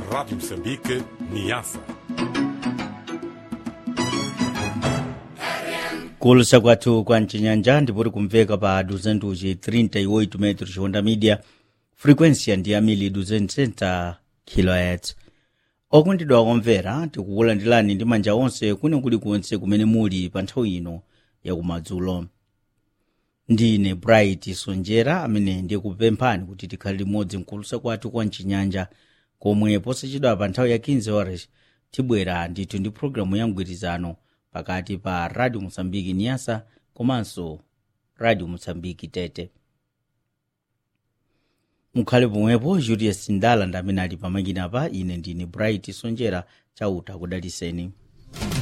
Rádio Moçambique, Niassa. kulusa kwathu kwa mcinyanja ndipoti kumveka pa 238 metros honda media frequência ndi yamili 260 kHz okondedwa akumvera tikukulandirani ndi manja onse kwina kulikonse kumene muli pa nthawi ino yakumadzulo ndine bright sonjera amene ndikupemphani kuti tikhale limodzi mkulusa kwathu kwa mcinyanja komwe posachedwa pa nthawi ya 15 horas tibwera ndithu ndi programu ya mgwirizano pakati pa radio mosambiki niasa komanso radio mosambiki tete mukhale pomwepo julius ndala ndi amene ali pamakina pa ine ndine bright sonjera chauta kudaliseni